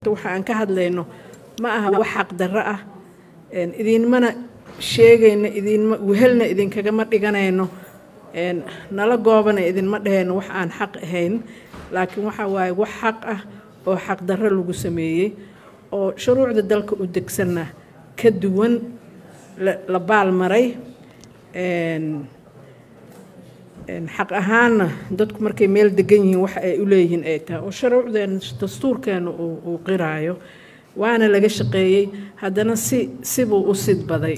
waxa aan ka hadlayno ma aha wax xaqdarro ah idinmana sheegayno idinma wehelna idinkagama dhiganayno nala goobana idinma dhahayno wax aan xaq ahayn laakiin waxa waaye wax xaq ah oo xaqdarro lagu sameeyey oo shuruucda dalka u degsanna ka duwan la baalmaray xaq ahaanna dadku markay meel degan yihiin waxa ay u leeyihiin ay tahay oo shuruucdeen dastuurkeena uu qiraayo waana laga shaqeeyey haddana si sibuu u sidbaday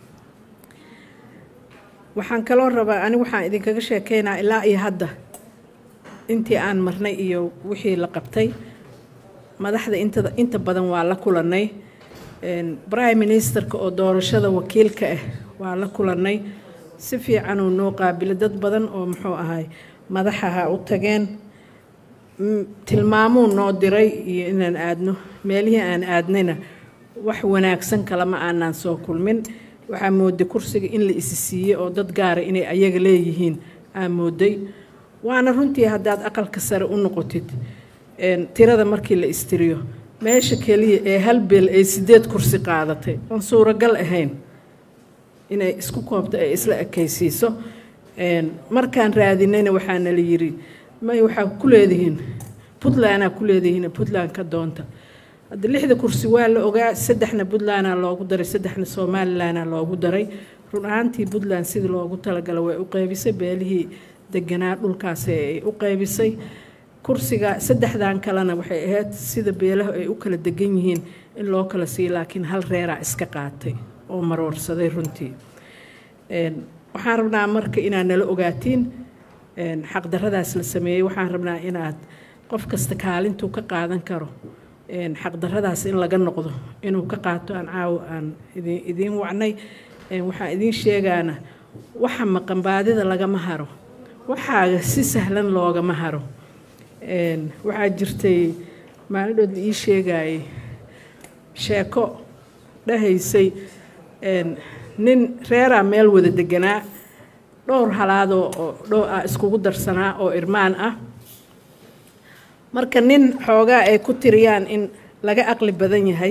waxaan kaloo rabaa ani waxaan idinkaga sheekeynaa ilaa iyo hadda intii aan marnay iyo wixii la qabtay madaxda inta inta badan waa la kulannay prime ministerka oo doorashada wakiilka ah waa la kulannay si fiicanuu noo qaabilo dad badan oo muxuu ahay madaxaha u tageen tilmaamuu noo diray iyo inaan aadno meelihii aan aadnayna wax wanaagsan kalama aanaan soo kulmin waxaa mooday kursiga in la isi siiyey oo dad gaara inay ayaga leeyihiin aa mooday waana runtii haddaad aqalka sare u noqotid tirada markii la istiriyo meesha keliya ee hal beel ay sideed kursi qaadatay oon suuragal ahayn inay isku koobto ay isla ekaysiiso markaan raadinayna waxaana la yiri may waxaa ku leedihiin puntlandaa ku leedihiin puntland ka doonta hadda lixda kursi waa la ogaa saddexna puntlandaa loogu daray saddexna somalilandaa loogu daray run ahaantii puntland sidii loogu talagala way u qeybisay beelihii deganaa dhulkaasi ay u qeybisay kursiga saddexdan kalena waxay ahayd sida beelaha ay u kala degan yihiin in loo kala siiyo laakiin hal reeraa iska qaatay oo maroorsaday runtii waxaan rabnaa marka inaad nala ogaatiin xaqdarradaas la sameeyey waxaan rabnaa inaad qof kasta kaalintuu ka qaadan karo xaqdarradaas in laga noqdo inuu ka qaato aan caawo aan idiin wacnay waxaan idiin sheegaana waxa maqanbaadida lagama haro waxaaga si sahlan loogama haro waxaa jirtay maalidhood la ii sheegayay sheeko dhahaysay nin reeraa meel wada deganaa dhowr halaadoo oo dhow ah iskugu darsanaa oo irmaan ah marka nin xoogaa ay ku tiriyaan in laga aqli badan yahay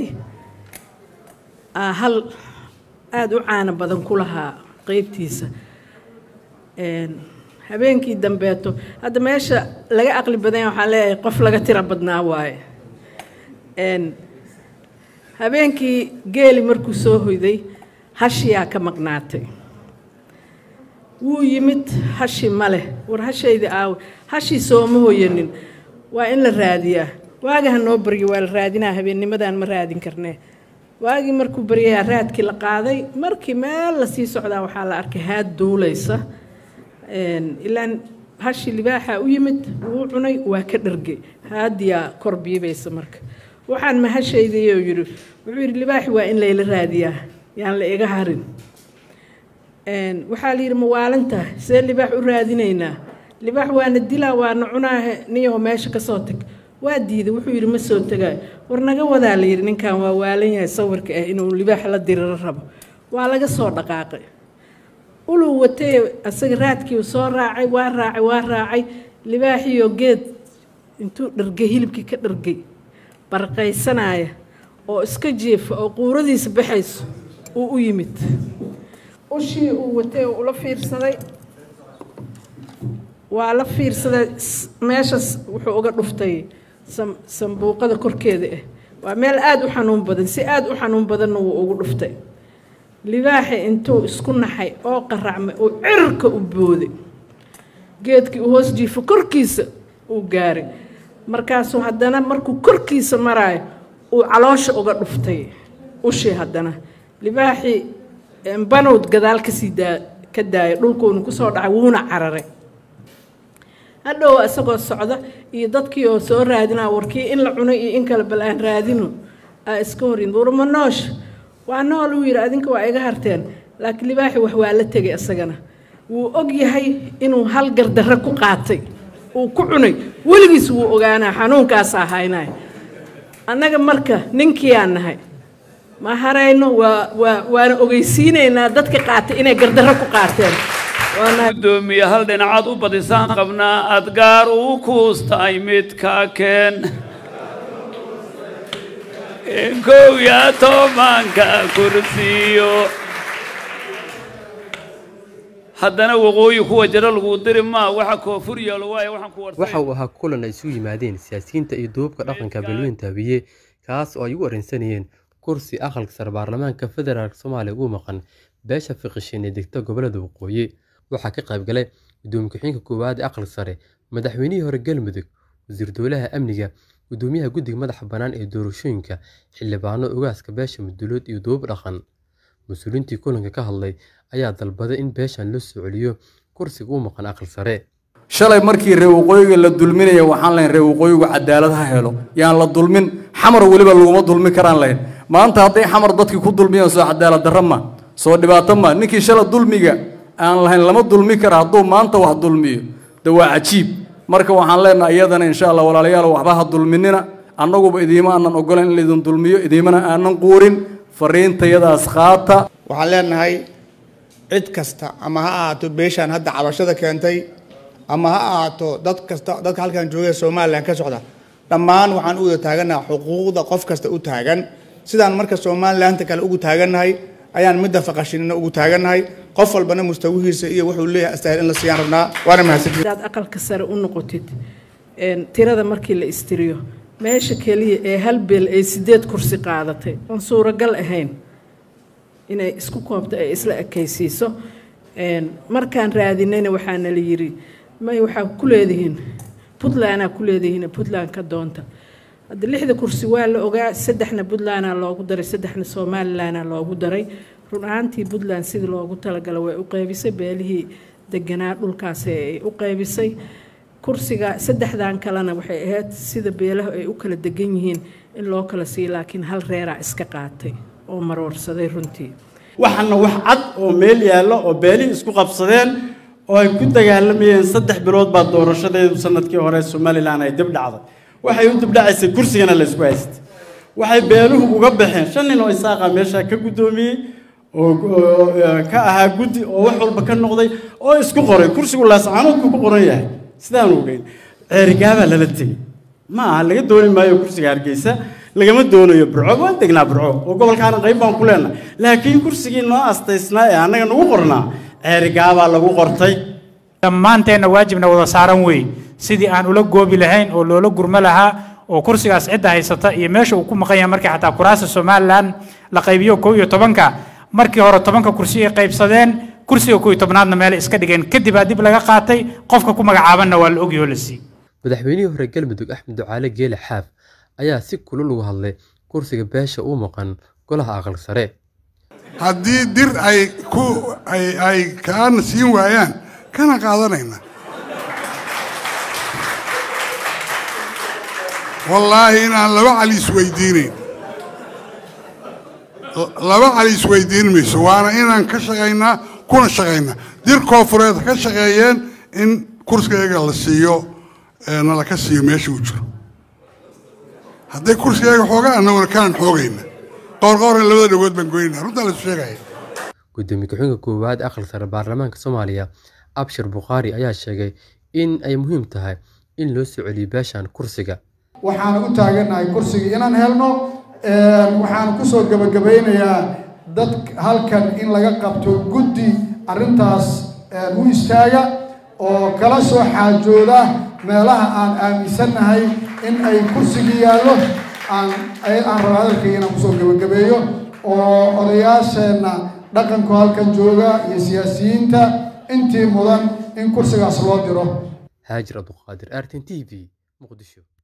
hal aada u caano badan ku lahaa qeybtiisa habeenkii dambeeto hadda meesha laga aqli badan yahay waxaan leeyahay qof laga tiro badnaa waaye habeenkii geeli markuu soo hoyday hashiyaa ka maqnaatay wuu yimid hashi ma leh war hashayda aawe hashii sooma hoyanin waa in la raadiyaa waaga ha noo baryo waa la raadinaa habeennimadaan ma raadin karnee waagii markuu baryayaa raadkii la qaaday markii meel lasii socdaa waxaa la arkay haad duulaysa ilaan hashi libaaxa u yimid wuu cunay waa ka dhargay haadiyaa kor biibaysa marka waxaan mahashaydayo yidhi wuxuu yidhi libaaxi waa in layla raadiyaa yaan la iga harin waxaa la yidhi mawaalinta see libaax u raadinaynaa libaax waana dilaa waana cunaahe niyaho meesha ka soo tag waa diiday wuxuu yidhi ma soo tegaayo war naga wadaa la yidhi ninkan waa waalan yahay sawirka ah inuu libaax la diriro rabo waa laga soo dhaqaaqay uluu watay asaga raadkii soo raacay waa raacay waa raacay libaaxiyo geed intuu dhargay hilibkii ka dhargay barqaysanaya oo iska jiifa oo quuradiisa baxayso uu u yimid ushii uu watay oo ula fiirsaday waa la fiirsaday meeshaas wuxuu uga dhuftay sambuuqada korkeeda ah waa meel aada u xanuun badan si aada u xanuun badanna wuu ugu dhuftay libaaxi intuu isku naxay oo qaracmay oo cirka u booday geedkii uu hoos jiifo korkiisa uu gaaray markaasuu haddana markuu korkiisa maraayo uu caloosha uga dhuftay ushii haddana libaaxii banowd gadaal kasii daa ka daaya dhulkuuna kusoo dhacay wuuna cararay hadhow isagoo socda iyo dadkii oo soo raadinaa warkii in la cunay iyo in kale bal aan raadino aa iska horin warma noosh waa nool uu yidhi adinka waa iga harteen laakiin libaaxi wax waa la tegay isagana wuu og yahay inuu hal gardarre ku qaatay uu ku cunay weligiis wuu ogaanaa xanuunkaasaa haynaya annaga marka ninkiiaan nahay ma harayno waa waa waana ogeysiinaynaa dadka qaatay inay gardarro ku qaateen gudoomiye hal dhinacaad u badisaan qabnaa adgaar uu kuustaay midka keen kow iyo tobanka kursiyo haddana waqooyi kuwa jiro lagu diri maa waxa koonfur yeelo waayo waxaan ku warsay waxa uu ahaa kulan ay isu yimaadeen siyaasiyiinta iyo duubabka dhaqanka beelweynta habiye kaas oo ay ugu arrinsanayeen kursi aqalka sare baarlamaanka federaalk soomaaliya ugu maqan beesha fiqishin ee degta gobolada waqooyi waxaa ka qayb galay gudoomiye ku-xigeenka koowaad ee aqalka sare madaxweynihii hore galmudug wasiir dowlaha amniga gudoomiyaha guddiga madaxa bannaan ee doorashooyinka xildhibaano ogaaska beesha mudulood iyo duubab dhaqan mas-uuliyiintii kulanka ka hadlay ayaa dalbaday in beeshan loo soo celiyo kursiga u maqan aqal sare shalay markii reer waqooyiga la dulminaya waxaan lahayn reer waqooyigu cadaalad ha helo yaan la dulmin xamar weliba laguma dulmi karaan lahayn maanta hadday xamar dadkii ku dulmiyaan soo cadaalad darro ma soo dhibaato ma ninkii shalay dulmiga aan lahayn lama dulmi kara hadduu maanta wax dulmiyo de waa cajiib marka waxaan leenahay iyadana insha allah walaalayaal waxba ha dulminina annaguba idiima aanan ogolan in laydin dulmiyo idiimana aanan quurin fariintayadaas qaata waxaan leenahay cid kasta ama ha ahaato beeshaan hadda cabashada keentay ama ha ahaato dad kasta dadka halkan jooga somalilan ka socda dhammaan waxaan u wada taaganaha xuquuqda qof kasta u taagan sidaan marka somalilanta kale ugu taagannahay ayaan midda faqashinina ugu taagannahay qof walbana mustawihiisa iyo wuxuu leeyahay astaahil in la siiyaan rabnaa waana mahadsantihin hadaad aqalka sare u noqotid tirada markii la istiriyo meesha keliya ee hal beel ay sideed kursi qaadatay oon suuragal ahayn inay isku koobto ay isla ekaysiiso markaan raadinayna waxaana la yiri may waxaa ku leedihiin puntlandaa ku leedihiin puntland ka doonta hadda lixda kursi waa la ogaa saddexna puntlandaa loogu daray saddexna somalilandaa loogu daray run ahaantii puntland sidii loogu talagala way u qaybisay beelihii deganaa dhulkaasi ay u qaybisay kursiga saddexdan kalena waxay ahayd sida beelaha ay u kala degan yihiin in loo kala siiyo laakiin hal reeraa iska qaatay oo maroorsaday runtii waxaana wax cad oo meel yaallo oo beelihii isku qabsadeen oo ay ku dagaalamayeen saddex bilood baa doorashadeedu sanadkii hore somalilan ay dib dhacday waxay u dibdhacaysay kursigana la isku haystay waxay beeluhu uga baxeen shan nin oo isaaqa meeshaa ka guddoomiyey oo ka ahaa guddi oo wax walba ka noqday oo isku qoray kursigu laascaanoodku ku qoran yahay sidaan ogeyn ceerigaabaa lala tegey ma aha laga dooni maayo kursiga hargeysa lagama doonayo burco waan degnaa burco oo gobolkaana qayb baan ku leenahay laakiin kursigii noo astaysnaa ee annaga nagu qornaa ceerigaabaa lagu qortay dhammaanteenna waajibna wada saaran wey sidii aan ula goobi lahayn oo loola gurmo lahaa oo kursigaas cidda haysata iyo meesha uu ku maqan yahay markii xataa kuraasta somalilan la qaybiyo kow iyo tobanka markii hore tobanka kursi ay qaybsadeen kursiga kow iyo tobnaadna meelay iska dhigeen kadib aa dib laga qaatay qofka ku magacaabanna waa la ogyaho la sii madaxweynihii hore galmudug axmed ducaale geele xaaf ayaa si kulul uga hadlay kursiga beesha uu maqan golaha aqal sare haddii dir ay ku ay ay kaana siin waayaan kana qaadanayna wallaahi inaan laba cali isweydiinayn laba cali isweydiin mayso waana inaan ka shaqaynaa kuna shaqaynaa dir koofureed ka shaqeeyeen in kursigayaga la siiyo nala ka siiyo meesha uu jiro hadday kursigayaga xoogaan annaguna kanan xoogayna qoorqoorna labada dhagood baan goynayna runtaa la isu sheegaya gudoomiye ku-xigeenka koowaad aqal sare baarlamaanka soomaaliya abshir bukhaari ayaa sheegay in ay muhiim tahay in loo soo celiyo beeshan kursiga waxaan u taaganahay kursiga inaan helno waxaan kusoo gebagabaynayaa dad halkan in laga qabto guddi arrintaas u istaaga oo kala soo xaajooda meelaha aan aaminsannahay in ay kursigii yaallo aan aan raba hadalkayga inaan kusoo gebagabeeyo oo odayaasheenna dhaqanku halkan jooga iyo siyaasiyiinta intii mudan in kursigaas loo diro haajir abduqaadir artin t v muqdisho